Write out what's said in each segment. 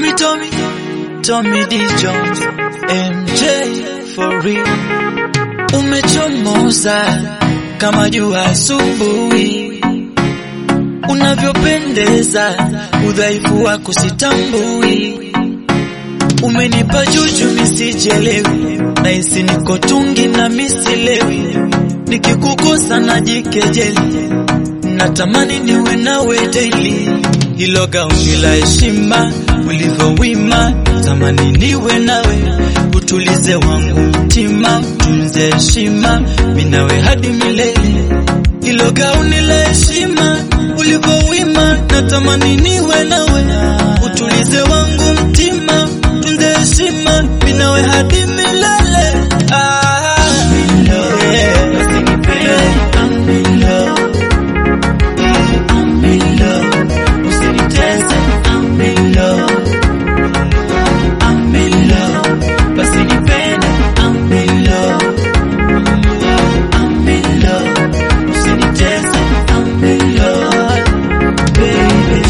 Tommy, Tommy, Tommy D Jones, MJ for real. Umechomoza kama jua asubuhi, unavyopendeza, udhaifu wako sitambui. Umenipa juju misijelewi, nahisi niko tungi na misilewi, nikikukosa najikejeli, natamani niwe nawe daily. Hilo gauni la heshima ulivyowima, tamani niwe nawe, utulize wangu mtima, tunze heshima, minawe hadi milele. Hilo gauni la heshima ulivyowima, natamani niwe nawe, utulize wangu mtima, tunze heshima, minawe hadi milele. Ah, yeah. I'm in love. I'm in love. Usinitese, I'm in love. I'm in love. Basi nipende, I'm in love. I'm in love. Usinitese, I'm in love. Baby.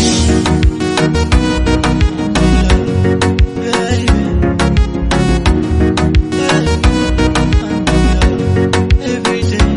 Baby. Every day.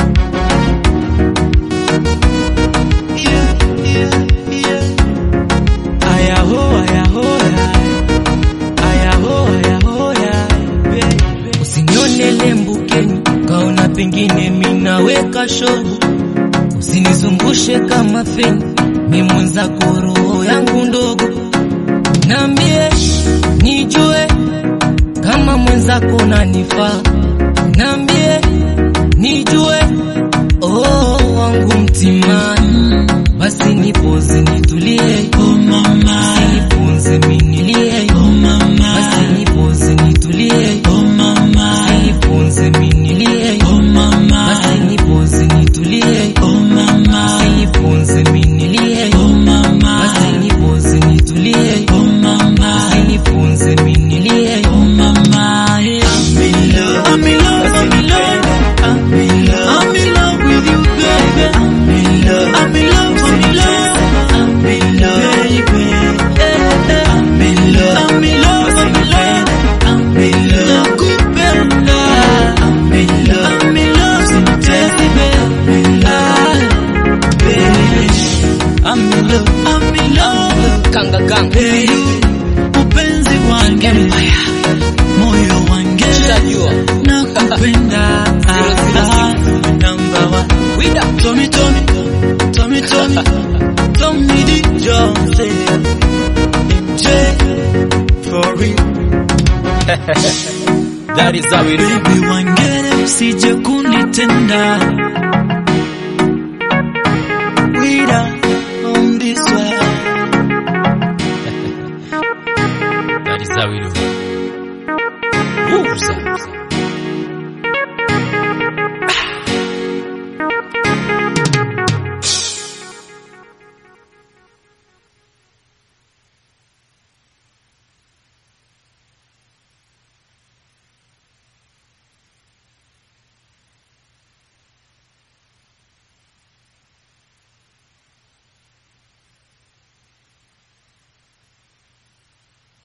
Yeah, yeah, yeah. Aya ho, aya ho, aya. Aya ho, aya ho, aya. Baby. Usinione lembukeni kaona pengine minaweka shovu, usinizungushe kama feni, mi mwenzako roho yangu ndogo, nambie nijue kama mwenzako nanifaa, nambie nijue oh wangu mtimani, basi nipoze nitulie, Oh mama, nipunze minilie, oh mama, basi nipoze nitulie, oh mama, nipunze minilie, oh mama, basi nipoze nitulie, oh mama, nipunze minilie, oh mama, basi nipoze nitulie, oh mama, nipunze minilie, oh mama. Yeah. I'm in love, I'm in love, I'm in love, I'm in love, I'm in love with you, baby. I'm in love, I'm in love, I'm in love, I'm in love, baby. I'm in love, I'm in love, I'm in love, I'm in love. Nakupenda, I'm in love, I'm in love, simtezi, baby. I'm in love, baby. I'm in love, I'm in love. kanga kanga, Hey, upenzi wange moyo wange Ushajua. nakupenda Zero, zero, Ah, number one wida Tommy Tommy Tommy Tommy Tommy D Jones MJ for real that is how it is. baby wangere usije kunitenda